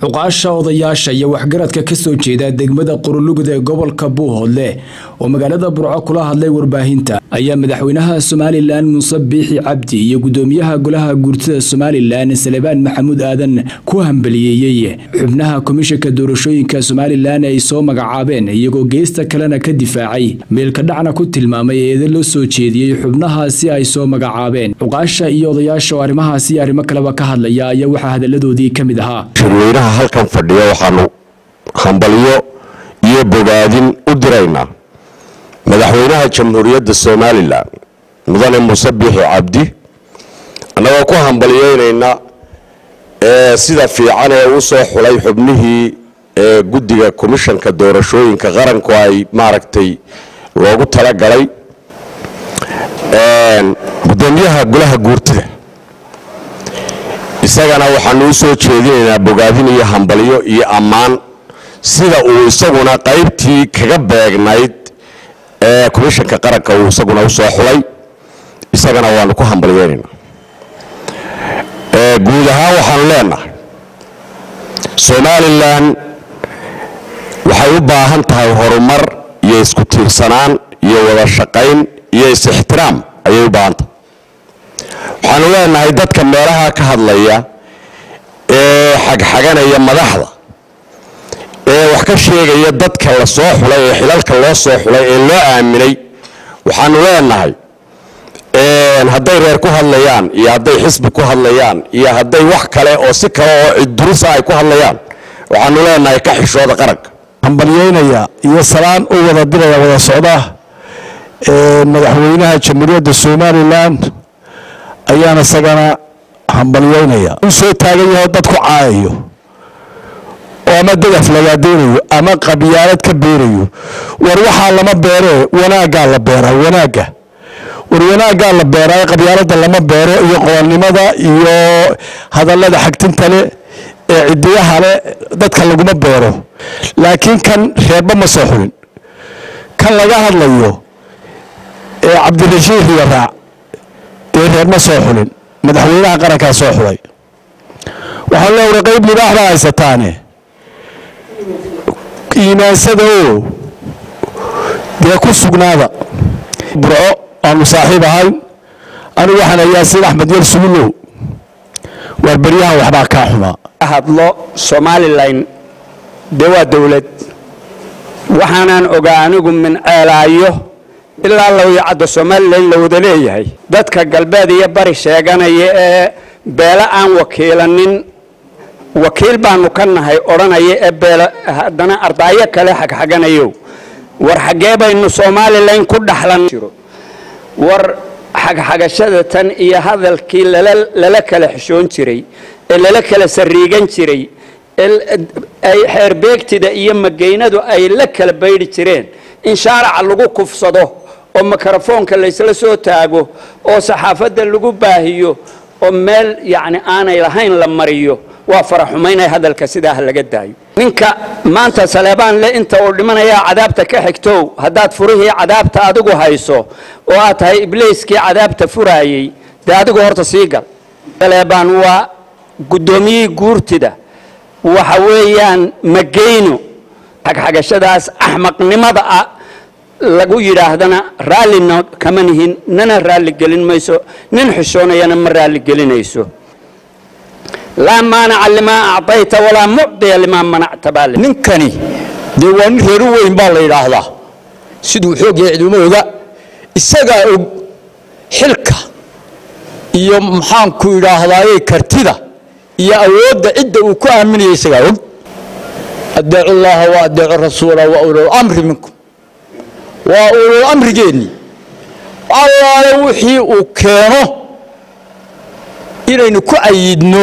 cuqaasha odayaasha iyo waxgaradka ka soo jeeda degmada qurulugud ee gobolka buuhoodle oo magaalada burco kula hadlay warbaahinta ayaa madaxweynaha somalilan muuse biixi cabdi iyo gudoomiyaha golaha guurtida somalilan salebaan maxamuud aadan ku hambaliyeeyey xubnaha komishanka doorashooyinka somalilan ay soo magacaabeen iyagoo geesta kalena ka difaacay meelka dhacna ku tilmaamay eeda loo soo jeediyey xubnahaasi ay soo magacaabeen cuqaasha iyo odayaasha oo arrimahaasi iyo arrimo kaleba ka hadlaya ayaa waxaa hadalladoodii ka mid ahaa shirweynaha halkan fadhiya waxaanu hambalyo iyo bogaadin u diraynaa madaxweynaha jamhuuriyadda somalilan mudane muuse biixi cabdi annagoo ku hambalyeynayna ee sida fiican ee u soo xulay xubnihii ee guddiga komishanka doorashooyinka qaranku ay maaragtay loogu talagalay gudoomiyaha golaha guurtida isagana waxaanu u soo jeedinaynaa bogaadin iyo hambalyo iyo ammaan sida uu isaguna qaybtii kaga beegnayd ee komishanka qaranka uu isaguna u soo xulay isagana waanu ku hambalyeynaynaa guud ahaan waxaanu leenahay somalilan waxay u baahan tahay horumar iyo isku tiirsanaan iyo wada shaqayn iyo is-ixtiraam ayay u baahan tahay waxaanu leenahay dadka meelaha ka hadlaya ee xagxaganaya madaxda ee wax ka sheegaya dadka la soo xulay ee xilalka loo soo xulay ee loo aaminay waxaanu leenahay hadday reer ku hadlayaan iyo hadday xisbi ku hadlayaan iyo hadday wax kale oo si kale oo ciddurisa ay ku hadlayaan waxaanu leenahay ka xishooda qaranka hambalyeynaya iyo salaan u wada diraya wada socda madaxweynaha jamhuuriyadda somalilan ayaan isagana hambalyeynaya u soo taagan yaho dad ku caayayo oo ama dadaf lagaadeynayo ama qabyaalad ka beerayo war waxaa lama beeree wanaaggaa la beeraa wanaagga war wanaaggaa la beeraa qabyaalada lama beero iyo qoolnimada iyo hadallada xagtinta le ee cidiyaha le dadka laguma beero laakiin kan reerba ma soo xulin kan laga hadlayo ee cabdirashiid riyaraac dee reer ma soo xulin madaxweynaha qarankaa soo xulay waxaa leewra qayb libaax baa haysataane iimaansada oo dee ku sugnaada burco aanu saaxiib ahayn anigu waxaan ayaasiin axmed yar sugulow waar beryahan waxbaa kaa xumaa hadlo somalilan dee waa dowlad waxaanaan ogaa anigu min ceelaayo ilaa lawyacadda somalilan la wada leeyahay dadka galbeed iyo bari sheeganaya ee beele aan wakiilanin wakiil baanu ka nahay odhanaya ee beele haddana ardaayo kale xagxaganayo war xaggee baynu somalilan ku dhaxlan war xagxagashada tan iyo hadalkii lala kala xishoon jiray ee lala kala sariigan jiray ay xeerbeegtida iyo mageynadu ay la kala baydhi jireen in shaaraca lagu kufsado oo mikrofoonka laysla soo taago oo saxaafadda lagu baahiyo oo meel yacni aanay lahayn la mariyo waa faraxumaynay hadalka sidaa laga daayo ninka maanta saleebaan le inta uu dhimanayaa cadaabta ka xigtow haddaad furihii cadaabta adigu hayso oo aad tahay ibliiskii cadaabta furaayey dee adigu horta sii gal saleebaan waa guddoomiyihii guurtida waxa weeyaan mageyno xagxagashadaas axmaqnimada ah lagu yidhaahdana raallina kama nihin nana raalli gelin mayso nin xishoonayana ma raalli gelinayso laa maanaca limaa acطayta walaa mucdiya limaa manacta baa ninkani dee waa nin reeru weyn baa la yidhaahdaa siduu xoog yahay ciduma oga isagaa og xilka iyo maxaanku idhaahdaaye kartida iyo awoodda cidda uu ku aaminaya isagaa og adeecu llaha wa adeecu rasuula wa ulul amri minkum waa ulul amrigeennii allaale wixii uu keeno inaynu ku ayidno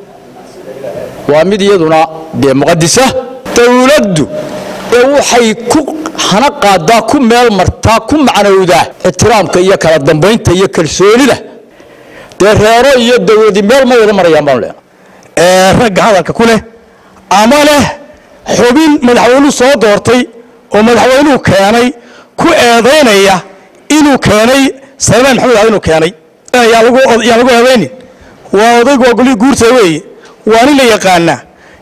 waa mid iyaduna dee muqadisa dowladdu ee waxay ku hana qaadaa ku meel martaa ku macnowdaa ixtiraamka iyo kala dambaynta iyo kalsoonida dee reero iyo dowladi meel ma wada marayaan baanu leenahay ragga hadalka ku leh ama leh xubin madaxweynuhu soo doortay oo madaxweynuhu keenay ku eedaynaya inuu keenay salmaan maxamed aad inuu keenay yaa lagu eedaynin waa odaygu waa golihii guurta weeye waa nin la yaqaanaa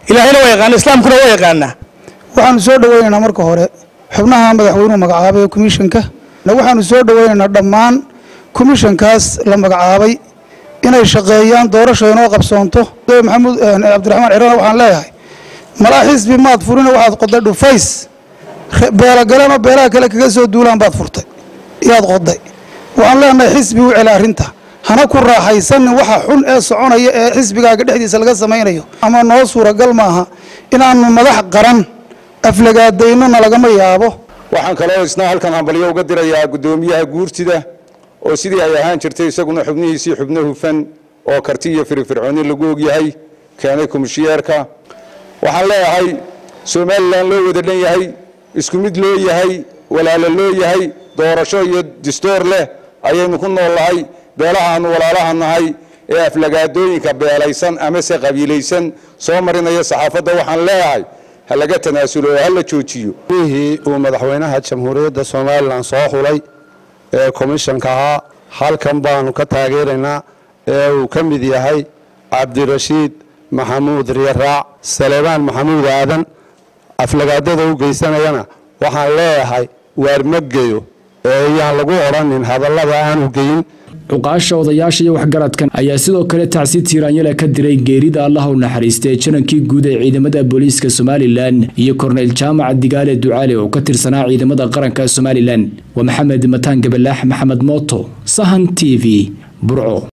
ilaahayna waa yaqaana islaamkuna waa yaqaanaa waxaanu soo dhoweynaynaa marka hore xubnaha madaxweynuhu magacaabay komishanka waxaanu soo dhoweynaynaa dhammaan komishankaas la magacaabay inay shaqeeyaan doorasha inoo qabsoonto maxamuud cabdiraxmaan cirana waxaan leeyahay malaa xisbi maad furina waxaad qoday dhufays beelagalema beelaha kale kaga soo duulaan baad furtay iyaad qoday waxaan leenahay xisbi u celi arrinta hana ku raaxaysanin waxa xun ee soconaya ee xisbigaaga dhexdiisa laga samaynayo ama noo suuragal maaha inaanu madax qaran aflagaadaynona lagama yaabo waxaan kaloo isna halkan hambalyo uga dirayaa guddoomiyaha guurtida oo sidii ay ahaan jirtay isaguna xubnihiisii xubno hufan oo karti iyo firifircooni lagu ogyahay keenay komishiyeerka waxaan leeyahay somalilan loo wada dhan yahay isku mid loo yahay walaalo loo yahay doorasho iyo distoor leh ayaynu ku nool nahay beelahaanu walaalaha nahay ee aflagaadooyinka beelaysan amase qabiilaysan soo marinaya saxaafadda waxaan leeyahay ha laga tanaasulo oo ha la joojiyo wixii uu madaxweynaha jamhuuriyadda somalilan soo xulay ee komishanka ahaa halkan baanu ka taageeraynaa ee uu ka mid yahay cabdirashiid maxamuud riyaraac saleebaan maxamuud aadan aflagaadada u geysanayana waxaan leeyahay waar ma geyo ee iyaan lagu odhanin hadallada aanu geyin cuqaasha odayaasha iyo waxgaradkan ayaa sidoo kale tacsi tiiraanyala ka diray geerida allah u naxariistay janankii guud ee ciidamada booliiska somalilan iyo korneyl jaamac digaale ducaale oo ka tirsanaa ciidamada qaranka somalilan waa maxamed mataan gabalaax maxamed mooto sahan t v burco